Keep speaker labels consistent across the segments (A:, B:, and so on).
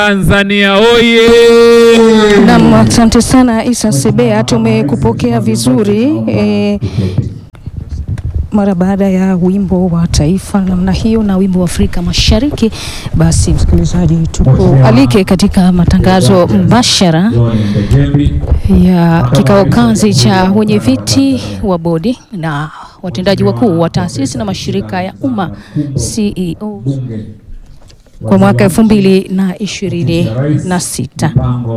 A: Tanzania oye!
B: Naam, asante sana Isa Sebea, tumekupokea vizuri e, mara baada ya wimbo wa taifa namna hiyo na wimbo wa Afrika Mashariki. Basi msikilizaji, tukualike katika matangazo mbashara ya kikao kazi cha wenye viti wa bodi na watendaji wakuu wa taasisi na mashirika ya umma CEO kwa mwaka elfu mbili na ishirini na sita.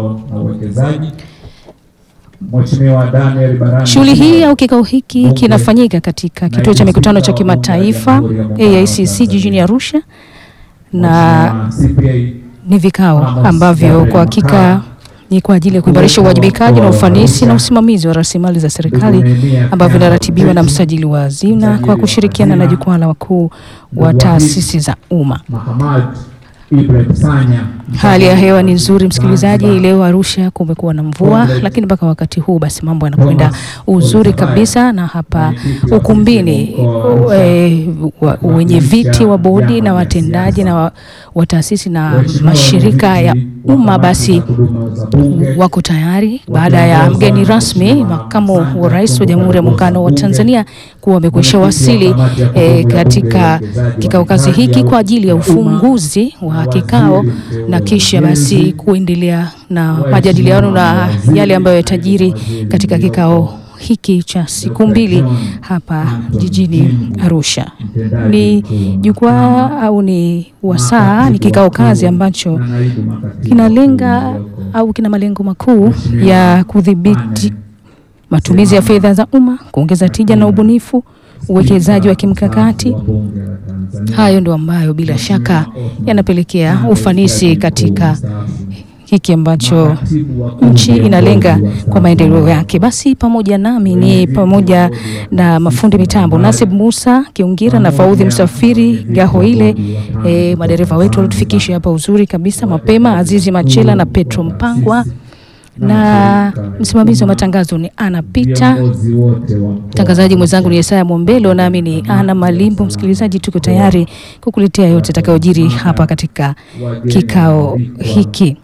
B: Shughuli hii au kikao hiki kinafanyika katika kituo cha mikutano cha kimataifa AICC jijini Arusha, na ni vikao ambavyo kwa hakika ni kwa ajili ya kuimarisha uwajibikaji na ufanisi na usimamizi wa rasilimali za serikali ambavyo inaratibiwa na msajili wa hazina kwa kushirikiana na jukwaa la wakuu wa taasisi za umma. Hali ya hewa ni nzuri msikilizaji. Leo Arusha kumekuwa na mvua, lakini mpaka wakati huu basi mambo yanakwenda uzuri kabisa, na hapa ukumbini e, wenye viti wa bodi na watendaji na wa, wa taasisi na mashirika ya umma basi wako tayari baada ya mgeni rasmi makamu wa rais wa Jamhuri ya Muungano wa Tanzania kuwa amekwisha wasili e, katika kikao kazi hiki kwa ajili ya ufunguzi wa kikao na kisha basi kuendelea na majadiliano na yale ambayo yatajiri katika kikao hiki cha siku mbili hapa jijini Arusha. Ni jukwaa au ni wasaa, ni kikao kazi ambacho kinalenga au kina malengo makuu ya kudhibiti matumizi ya fedha za umma, kuongeza tija na ubunifu, uwekezaji wa kimkakati. Hayo ndio ambayo bila shaka yanapelekea ufanisi katika hiki ambacho nchi inalenga kwa maendeleo yake. Basi pamoja nami ni pamoja na mafundi mitambo Nasib Musa Kiungira na Faudhi Msafiri Gahoile, e, madereva wetu walitufikisha hapa uzuri kabisa mapema, Azizi Machela na Petro Mpangwa na msimamizi wa matangazo ni Ana Pita, mtangazaji mwenzangu ni Yesaya Mombelo, nami ni Ana Malimbo. Msikilizaji, tuko tayari kukuletea yote atakayojiri hapa katika kikao hiki.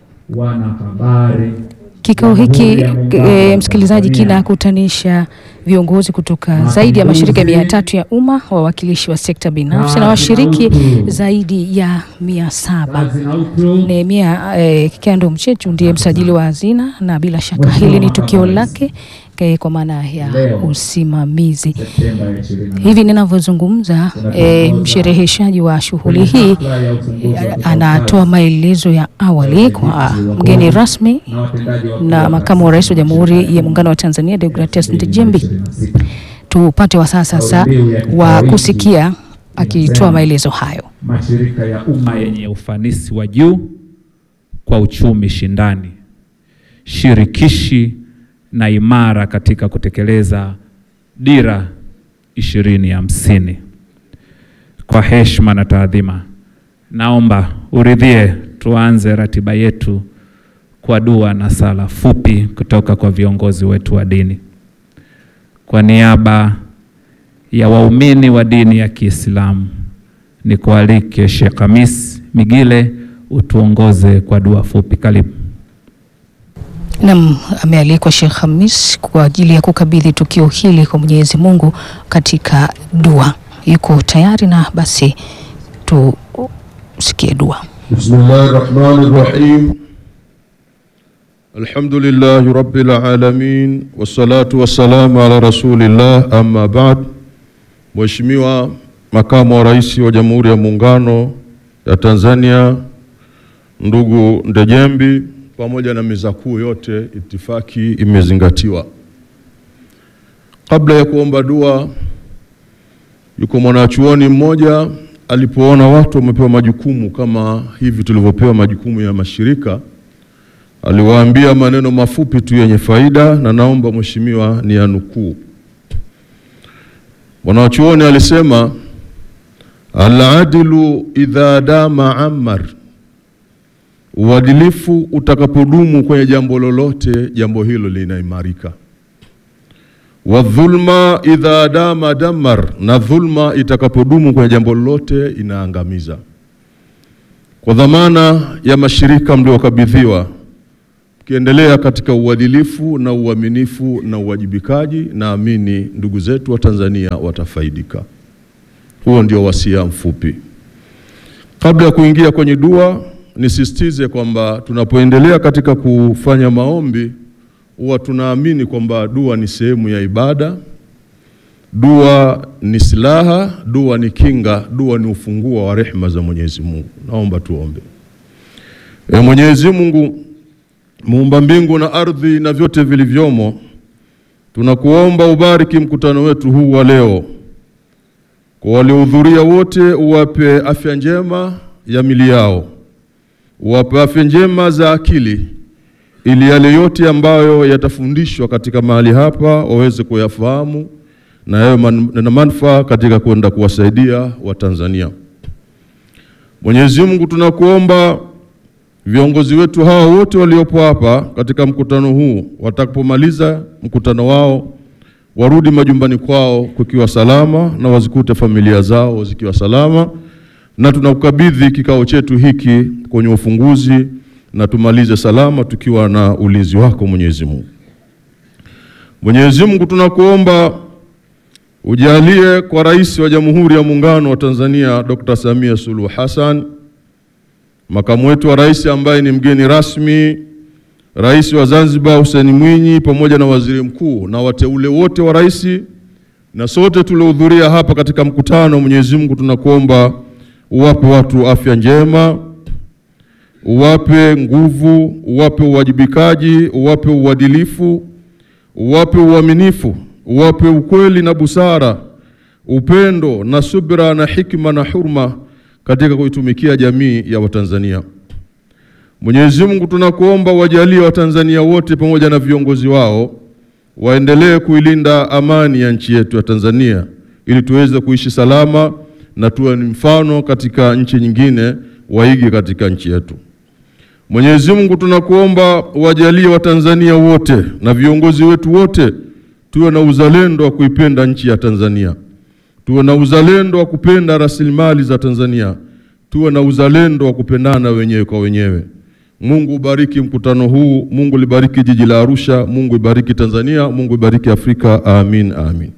B: Kikao hiki e, msikilizaji, kinakutanisha viongozi kutoka zaidi ya mashirika mia tatu ya umma, wawakilishi wa sekta binafsi na washiriki zaidi ya mia saba. Nehemia e, Kyando Mchechu ndiye msajili wa hazina na bila shaka hili ni tukio lake kwa maana ya usimamizi. Hivi ninavyozungumza, e, mshereheshaji wa shughuli hii e, anatoa maelezo ya awali kwa mgeni rasmi na makamu wa rais wa Jamhuri ya Muungano wa Tanzania Deogratias Ndejembi. Tupate wasaa sasa wa kusikia akitoa maelezo hayo.
A: Mashirika ya umma yenye ufanisi wa juu kwa uchumi shindani, shirikishi na imara katika kutekeleza dira ishirini hamsini. Kwa heshima na taadhima, naomba uridhie tuanze ratiba yetu kwa dua na sala fupi kutoka kwa viongozi wetu wa dini. Kwa niaba ya waumini wa dini ya Kiislamu, nikualike Sheikh Hamis Migile utuongoze kwa dua fupi. Karibu.
B: Nam amealikwa Sheikh Hamis kwa ajili ya kukabidhi tukio hili kwa Mwenyezi Mungu katika dua. Yuko tayari na basi tusikie dua.
C: Bismillahir Rahmanir Rahim. Alhamdulillahi Rabbil Alamin wassalatu wassalamu ala Rasulillah amma ba'd. Mheshimiwa Makamu wa Rais wa Jamhuri ya Muungano ya Tanzania ndugu Ndejembi pamoja na meza kuu yote, itifaki imezingatiwa. Kabla ya kuomba dua, yuko mwanachuoni mmoja alipoona watu wamepewa majukumu kama hivi tulivyopewa majukumu ya mashirika, aliwaambia maneno mafupi tu yenye faida, na naomba mheshimiwa ni yanukuu. Mwanachuoni alisema, al-adlu idha dama ammar Uadilifu utakapodumu kwenye jambo lolote, jambo hilo linaimarika. Wa dhulma idha dama damar, na dhulma itakapodumu kwenye jambo lolote inaangamiza. kwa dhamana ya mashirika mliokabidhiwa, mkiendelea katika uadilifu na uaminifu na uwajibikaji, naamini ndugu zetu wa Tanzania watafaidika. Huo ndio wasia mfupi. Kabla ya kuingia kwenye dua, nisisitize kwamba tunapoendelea katika kufanya maombi, huwa tunaamini kwamba dua ni sehemu ya ibada. Dua ni silaha, dua ni kinga, dua ni ufunguo wa rehema za Mwenyezi Mungu. Naomba tuombe. E Mwenyezi Mungu, muumba mbingu na ardhi na vyote vilivyomo, tunakuomba ubariki mkutano wetu huu wa leo. Kwa waliohudhuria wote, uwape afya njema ya mili yao, uwape afya njema za akili, ili yale yote ambayo yatafundishwa katika mahali hapa waweze kuyafahamu na yawe man, na manufaa katika kwenda kuwasaidia Watanzania. Mwenyezi Mungu, tunakuomba viongozi wetu hawa wote waliopo hapa katika mkutano huu, watakapomaliza mkutano wao warudi majumbani kwao kukiwa salama na wazikute familia zao zikiwa salama, na tunakukabidhi kikao chetu hiki kwenye ufunguzi na tumalize salama tukiwa na ulinzi wako Mwenyezi Mungu. Mwenyezi Mungu, tunakuomba ujalie kwa Rais wa Jamhuri ya Muungano wa Tanzania Dr. Samia Suluhu Hassan, makamu wetu wa rais ambaye ni mgeni rasmi, Rais wa Zanzibar Hussein Mwinyi, pamoja na waziri mkuu na wateule wote wa rais na sote tuliohudhuria hapa katika mkutano. Mwenyezi Mungu, tunakuomba uwape watu afya njema, uwape nguvu, uwape uwajibikaji, uwape uadilifu, uwape uaminifu uwape ukweli na busara, upendo na subira na hikma na hurma katika kuitumikia jamii ya Watanzania. Mwenyezi Mungu, tunakuomba wajalie Watanzania wote pamoja na viongozi wao waendelee kuilinda amani ya nchi yetu ya Tanzania ili tuweze kuishi salama na tuwe ni mfano katika nchi nyingine waige katika nchi yetu. Mwenyezi Mungu, tunakuomba wajalie Watanzania wote na viongozi wetu wote tuwe na uzalendo wa kuipenda nchi ya Tanzania, tuwe na uzalendo wa kupenda rasilimali za Tanzania, tuwe na uzalendo wa kupendana wenyewe kwa wenyewe. Mungu ubariki mkutano huu, Mungu libariki jiji la Arusha, Mungu ibariki Tanzania, Mungu ibariki Afrika. Amin, amin.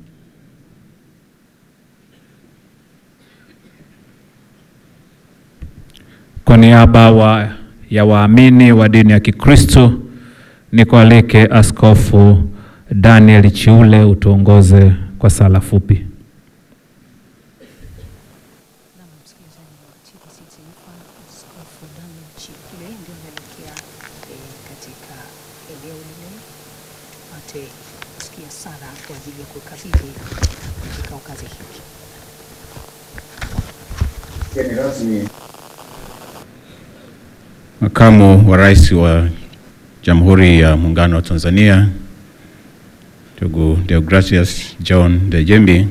A: Kwa niaba wa, ya waamini wa dini ya Kikristo nikualike Askofu Daniel Chiule utuongoze kwa sala fupi.
B: Msikilizaji wa TBC Taifa, Askofu Daniel Chiule ndio anaelekea katika eneo lile apate kusikia sala kwa ajili ya kukabidhi kikao kazi hiki.
D: Mgeni rasmi
E: Makamu wa Rais wa Jamhuri ya Muungano wa Tanzania ndugu Deogratias John Dejembi,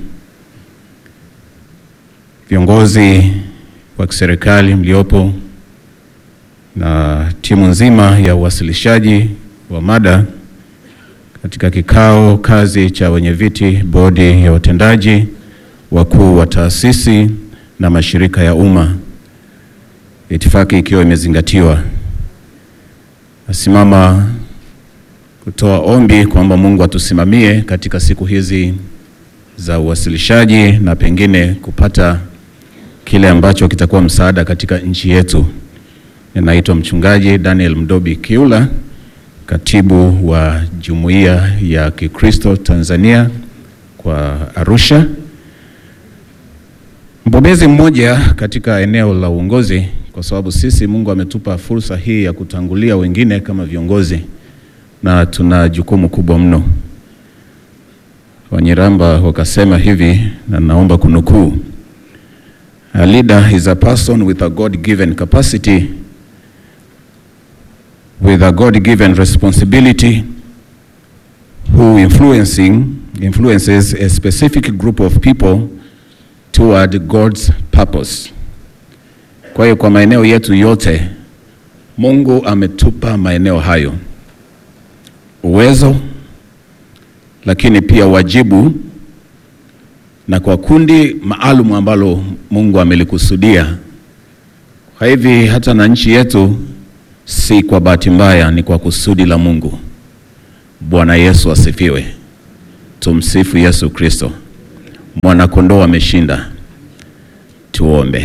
E: viongozi wa kiserikali mliopo na timu nzima ya uwasilishaji wa mada katika kikao kazi cha wenyeviti bodi ya watendaji wakuu wa taasisi na mashirika ya umma, itifaki ikiwa imezingatiwa. Nasimama kutoa ombi kwamba Mungu atusimamie katika siku hizi za uwasilishaji na pengine kupata kile ambacho kitakuwa msaada katika nchi yetu. Ninaitwa Mchungaji Daniel Mdobi Kiula, katibu wa Jumuiya ya Kikristo Tanzania kwa Arusha, mbobezi mmoja katika eneo la uongozi, kwa sababu sisi Mungu ametupa fursa hii ya kutangulia wengine kama viongozi na tuna jukumu kubwa mno. Wanyiramba wakasema hivi, na naomba kunukuu: a leader is a person with a God-given capacity with a God-given responsibility who influencing influences a specific group of people toward God's purpose. Kwa hiyo kwa maeneo yetu yote Mungu ametupa maeneo hayo uwezo lakini pia wajibu, na kwa kundi maalum ambalo Mungu amelikusudia Kwa hivi hata na nchi yetu si kwa bahati mbaya, ni kwa kusudi la Mungu. Bwana Yesu asifiwe. Tumsifu Yesu Kristo. Mwanakondoo ameshinda. Tuombe.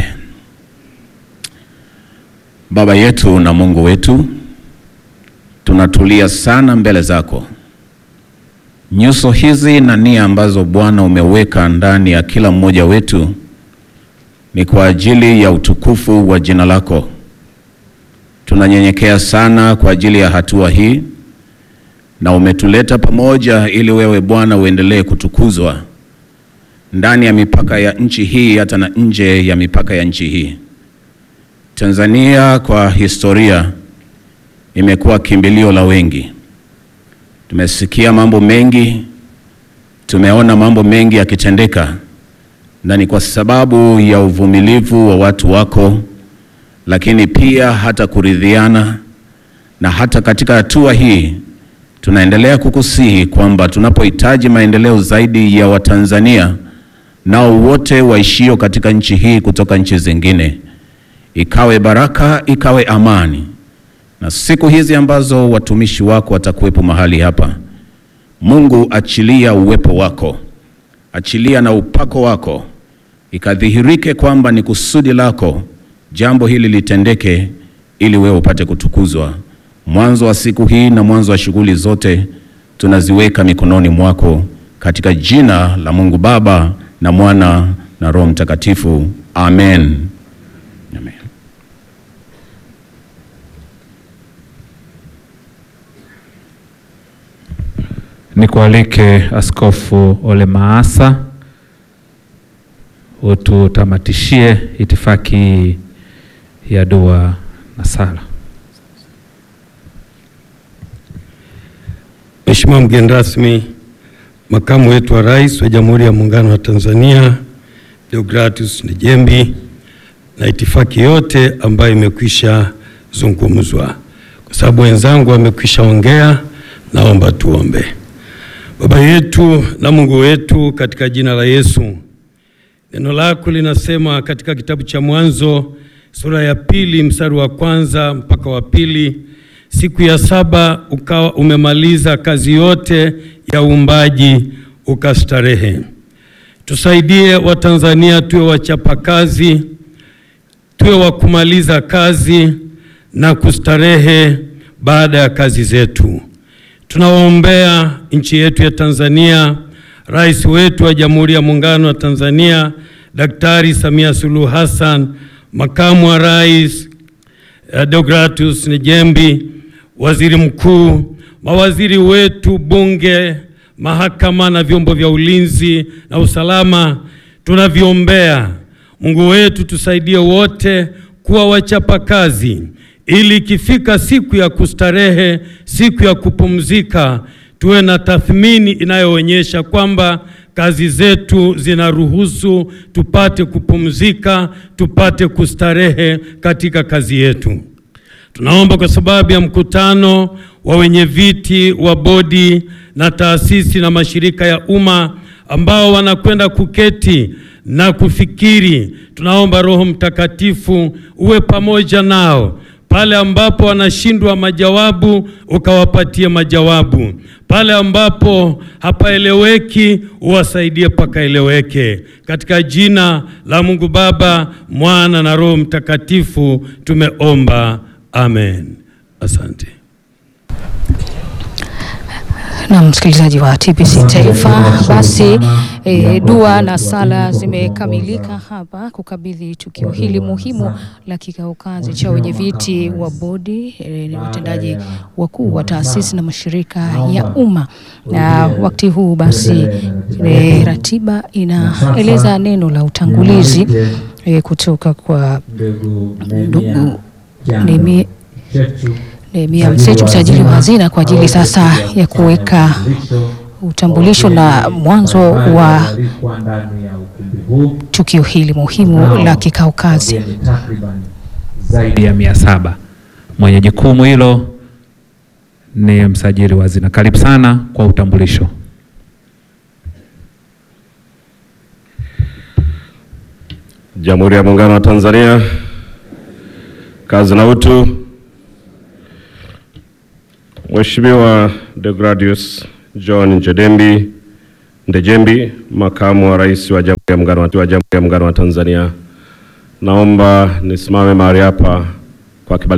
E: Baba yetu na Mungu wetu, tunatulia sana mbele zako. Nyuso hizi na nia ambazo Bwana umeweka ndani ya kila mmoja wetu ni kwa ajili ya utukufu wa jina lako. Tunanyenyekea sana kwa ajili ya hatua hii, na umetuleta pamoja ili wewe Bwana uendelee kutukuzwa ndani ya mipaka ya nchi hii hata na nje ya mipaka ya nchi hii. Tanzania kwa historia imekuwa kimbilio la wengi. Tumesikia mambo mengi, tumeona mambo mengi yakitendeka, na ni kwa sababu ya uvumilivu wa watu wako, lakini pia hata kuridhiana. Na hata katika hatua hii tunaendelea kukusihi kwamba tunapohitaji maendeleo zaidi ya Watanzania nao wote waishio katika nchi hii kutoka nchi zingine, ikawe baraka, ikawe amani. Na siku hizi ambazo watumishi wako watakuwepo mahali hapa, Mungu, achilia uwepo wako, achilia na upako wako, ikadhihirike kwamba ni kusudi lako jambo hili litendeke, ili wewe upate kutukuzwa. Mwanzo wa siku hii na mwanzo wa shughuli zote tunaziweka mikononi mwako, katika jina la Mungu Baba na Mwana na Roho Mtakatifu. Amen. Amen.
A: Nikualike Askofu Ole Maasa ututamatishie itifaki ya dua na sala.
F: Mheshimiwa mgeni rasmi, makamu wetu wa rais wa Jamhuri ya Muungano wa Tanzania Deogratus Njembi na itifaki yote ambayo imekwisha zungumzwa, kwa sababu wenzangu wamekwisha ongea, naomba tuombe. Baba yetu na Mungu wetu, katika jina la Yesu, neno lako linasema katika kitabu cha Mwanzo sura ya pili mstari wa kwanza mpaka wa pili siku ya saba ukawa umemaliza kazi yote ya uumbaji ukastarehe. Tusaidie Watanzania tuwe wachapakazi, tuwe wa kumaliza kazi na kustarehe baada ya kazi zetu. Tunawaombea nchi yetu ya Tanzania, rais wetu wa Jamhuri ya Muungano wa Tanzania Daktari Samia Suluhu Hassan, makamu wa rais Deogratus Njembi, waziri mkuu, mawaziri wetu, bunge, mahakama na vyombo vya ulinzi na usalama, tunaviombea. Mungu wetu, tusaidie wote kuwa wachapakazi, ili ikifika siku ya kustarehe, siku ya kupumzika, tuwe na tathmini inayoonyesha kwamba kazi zetu zinaruhusu tupate kupumzika, tupate kustarehe katika kazi yetu. Tunaomba kwa sababu ya mkutano wa wenye viti wa bodi na taasisi na mashirika ya umma ambao wanakwenda kuketi na kufikiri, tunaomba Roho Mtakatifu uwe pamoja nao pale ambapo wanashindwa majawabu, ukawapatie majawabu. Pale ambapo hapaeleweki, uwasaidie pakaeleweke. Katika jina la Mungu Baba, Mwana na Roho Mtakatifu tumeomba, amen. Asante.
B: Na msikilizaji wa TBC Taifa, basi e, dua na sala zimekamilika hapa kukabidhi tukio hili muhimu la kikao kazi cha wenyeviti wa bodi e, ni watendaji wakuu wa taasisi na mashirika ya umma. Na wakati huu basi e, ratiba inaeleza neno la utangulizi e, kutoka kwa ndugu Nehemia Nehemia Msechu, msajili wa hazina, kwa ajili sasa ya kuweka utambulisho na mwanzo wa tukio hili muhimu la kikao kazi.
A: zaidi ya mia saba. Mwenye jukumu hilo ni msajili wa hazina. Karibu sana kwa utambulisho.
G: Jamhuri ya Muungano wa Tanzania, Kazi na utu. Mheshimiwa Deogratius John Njadembi Ndejembi, Makamu wa Rais wa Jamhuri ya Muungano wa Jamhuri ya Muungano wa Tanzania. Naomba nisimame mahali hapa kwa kibali